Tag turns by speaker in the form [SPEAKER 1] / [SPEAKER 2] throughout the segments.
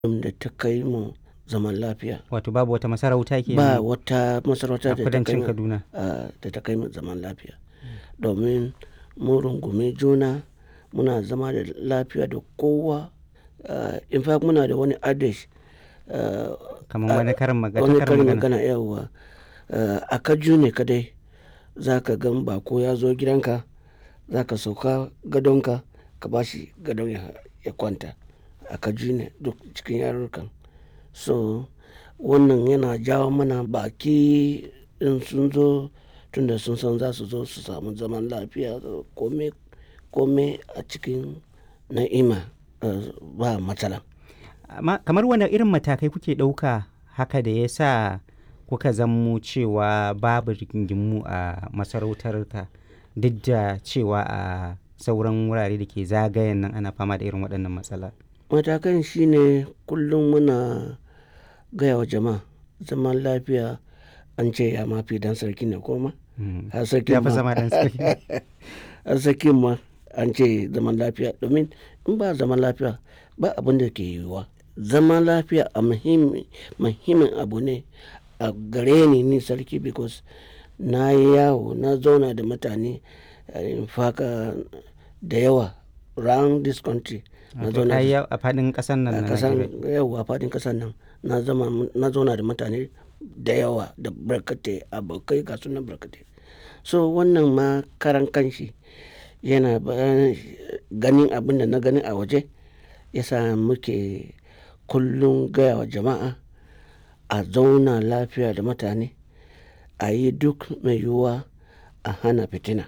[SPEAKER 1] da ta kai mu zaman lafiya.
[SPEAKER 2] Wato babu wata masarauta ke
[SPEAKER 1] Ba wata masarauta
[SPEAKER 2] a
[SPEAKER 1] da ta kai
[SPEAKER 2] kudancin
[SPEAKER 1] mu
[SPEAKER 2] Kaduna.
[SPEAKER 1] a da ta kai mu zaman lafiya. Domin mun rungumi juna, muna zama da lafiya da kowa. Ah, in fact muna da wani adage, ah,
[SPEAKER 2] Kamar wani karin magana.
[SPEAKER 1] wani
[SPEAKER 2] karin
[SPEAKER 1] karin
[SPEAKER 2] magana.
[SPEAKER 1] magana yauwa. Ah, a Kaju ne kadai za ka gan bako ya zo gidanka, za ka sauka gadonka ka ba shi gadon ya, ya kwanta. A Kaju ne duk cikin yarurrukan. So wannan yana jawo mana baki in sun zo tunda sun san za su zo su samu zaman lafiya kome, kome a cikin na'ima ah, ba matsala.
[SPEAKER 2] Amma kamar wane irin matakai kuke ɗauka haka da ya sa kuka zammo cewa babu rigingimu a masarautarka duk da cewa a sauran wurare da ke zagayen nan ana fama da irin waɗannan matsala?
[SPEAKER 1] Matakan shine kullum muna gaya wa jama'a zaman lafiya an ce ya mafi dan sarki ne ko ma?
[SPEAKER 2] Mm.
[SPEAKER 1] Har sarkin
[SPEAKER 2] Ya fi
[SPEAKER 1] ma,
[SPEAKER 2] zama ɗan sarki.
[SPEAKER 1] har sarkin ma an ce zaman lafiya domin in ba zaman lafiya ba abin da ke yiwuwa. Zaman lafiya a muhimmi, muhimmin abu ne a gare ni ni sarki because na yi yawo, na zauna da mutane in fact ah, da yawa round this country. Na
[SPEAKER 2] Wato
[SPEAKER 1] zauna
[SPEAKER 2] ka yi
[SPEAKER 1] da
[SPEAKER 2] yawo a faɗin ƙasar nan
[SPEAKER 1] a
[SPEAKER 2] na
[SPEAKER 1] kasan
[SPEAKER 2] Najeriya.
[SPEAKER 1] yauwa faɗin ƙasar nan na zama na zauna da mutane da yawa da barkatai abokai ga sunan barkatai so wannan ma karan kanshi yana ba ganin abin da na gani a waje yasa muke kullum gaya wa jama'a a zauna lafiya da mutane a yi duk mai yiwuwa a hana fitina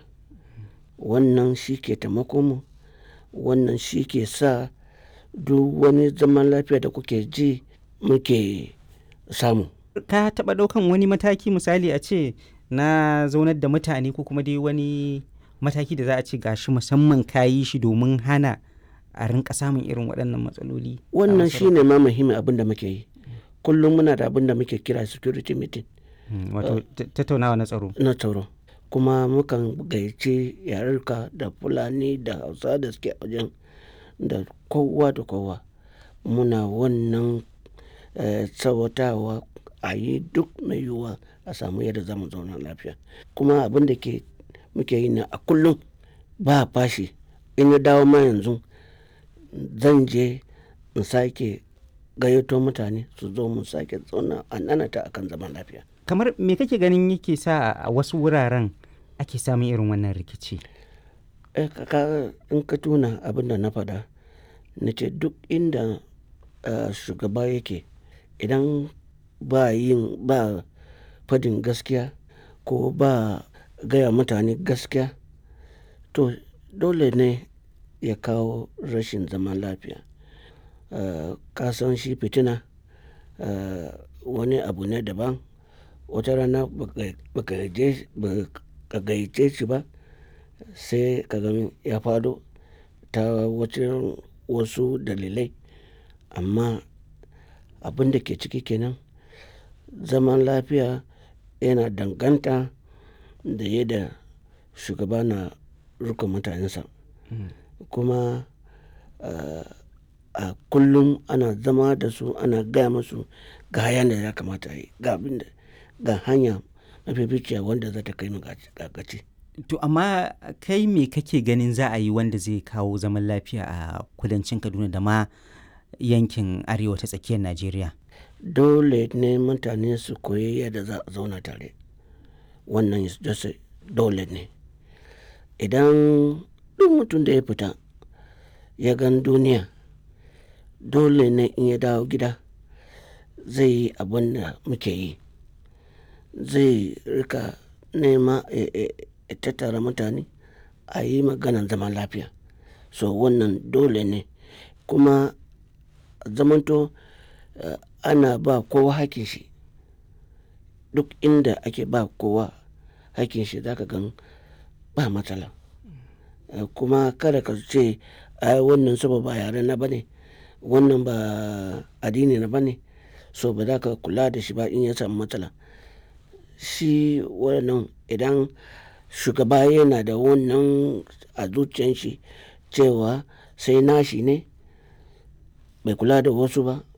[SPEAKER 1] wannan shi ke taimakon mu wannan shi ke sa duk wani zaman lafiya da kuke ji muke samu.
[SPEAKER 2] Ka taɓa ɗaukan wani mataki misali a ce na zaunar da mutane ko kuma dai wani mataki da za a ce gashi musamman ka yi shi domin hana a rinka samun irin waɗannan matsaloli. a
[SPEAKER 1] Wannan shi
[SPEAKER 2] masarautar?
[SPEAKER 1] ne ma muhimmin abin da muke yi. Kullum muna da abin da muke kira security meeting
[SPEAKER 2] Mm, Wato ta- tattaunawa na tsaro.
[SPEAKER 1] na tsaro. Kuma mukan gayyaci yarurruka da Fulani da Hausa da suke a wajen da kowa da kowa. Muna wannan eh, tsawatawa a yi duk mai yiwuwa a samu yadda za mu zauna lafiya. Kuma abin da ke muke yi ne a kullum ba fashi. In na dawo ma yanzu zan je in sake gayyato mutane su zo mu sake zauna a nanata akan zaman lafiya.
[SPEAKER 2] Kamar me kake ganin yake sa a wasu wuraren ake samun irin wannan rikici?
[SPEAKER 1] Eh, ka- ka- in ka tuna abin da na faɗa na ce duk inda ah, shugaba yake idan ba yin ba fadin gaskiya ko ba gaya mutane gaskiya to dole ne ya kawo rashin zaman lafiya. Ah, ka san shi fitina ah, wani abu ne daban wata rana baka baka je baka gayyace shi ba sai ka ga ya faɗo ta wajen wasu dalilai amma abin da ke ciki kenan zaman lafiya yana danganta da yadda shugaba na riƙon mutanensa
[SPEAKER 2] Mm.
[SPEAKER 1] kuma ah, a kullum ana zama da su ana gaya musu ga hayan da ya kamata a yi ga abin da ga hanya mafificiya wanda za ta kai mu ga ga gaci.
[SPEAKER 2] To amma kai me kake ganin za a yi wanda zai kawo zaman lafiya a kudancin Kaduna da ma yankin arewa ta tsakiyar Najeriya?
[SPEAKER 1] dole ne mutane su koyi yadda za a zauna tare wannan is just a- dole ne idan duk mutum da ya fita ya gan duniya dole ne in ya dawo gida zai yi abin da muke yi zai rika nema ya- ya ya tattara mutane a yi maganan zaman lafiya so wannan dole ne kuma zamanto eh, ana ba kowa hakin shi duk inda ake ba kowa hakin shi zaka gan ba matsala Eh, kuma kada ka ce ai wannan saboda ba yare na bane wannan ba addini na bane so ba za ka kula da shi ba in ya samu matsala shi wannan idan shugaba yana da wannan a zuciyan shi cewa sai nashi ne bai kula da wasu ba